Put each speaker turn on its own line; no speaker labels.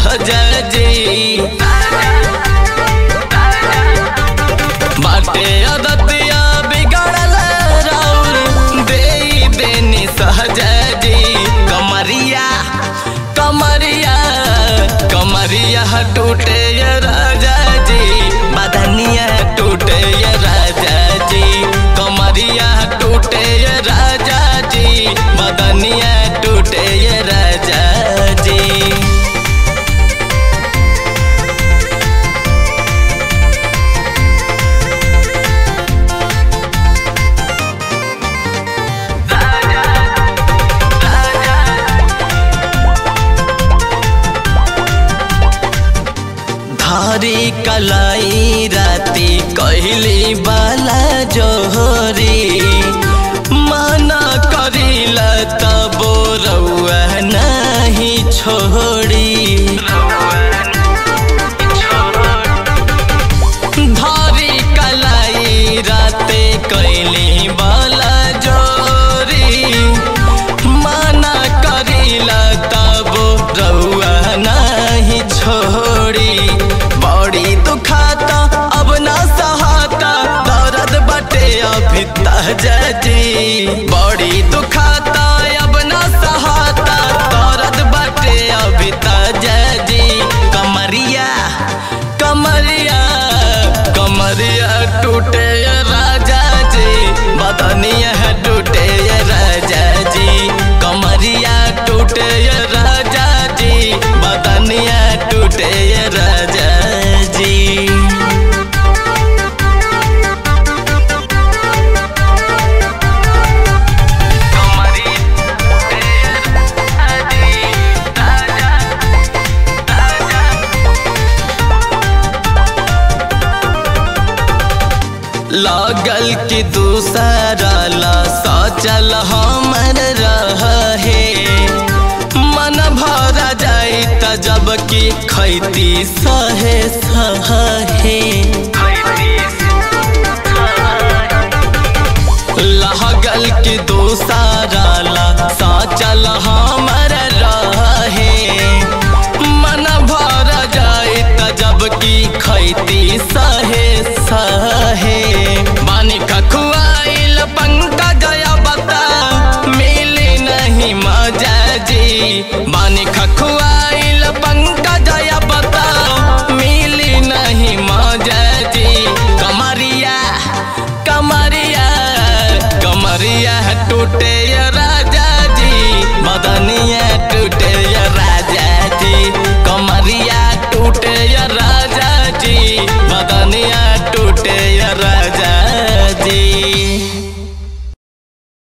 सहजा जी बाटे अदतिया बिगड़ल राउर दे देनी सहजा जी कमरिया कमरिया कमरिया टूटे ये राजा जी बदनिया टूटे ये राजा जी कमरिया टूटे ये राजा जी बदनिया टूटे ये राजा जी धारी कलाई राती कहली बाला जोहरी माना करिला तबो रउआ नहीं छोड़ी धारी कलाई राते कैली बाला जोरी माना करिला तबो रउआ नहीं छोड़ी बड़ी दुखाता अब ना सहाता दर्द बटे अभी तहजी बड़ी दुखाता अब ना सहाता दर्द बटे अभी तहजी कमरिया कमरिया कमरिया टूटे ये राजा जी बदनिया टूटे ये राजा जी कमरिया टूटे ये राजा जी बदनिया टूटे ये राजा जी लागल कि दूसरा ला सचल हमर रहे मन भरा जाई त जब कि खैती सहे सहे लागल कि दूसरा ला सचल हमर रहे मन भरा जाई त जब कि खैती सहे सहे बानी खखुआइल पंकज बता मिली नहीं मजा जी बानी खखुआइल पंकज बता मिली नहीं मजा जी कमरिया कमरिया कमरिया टूटे ये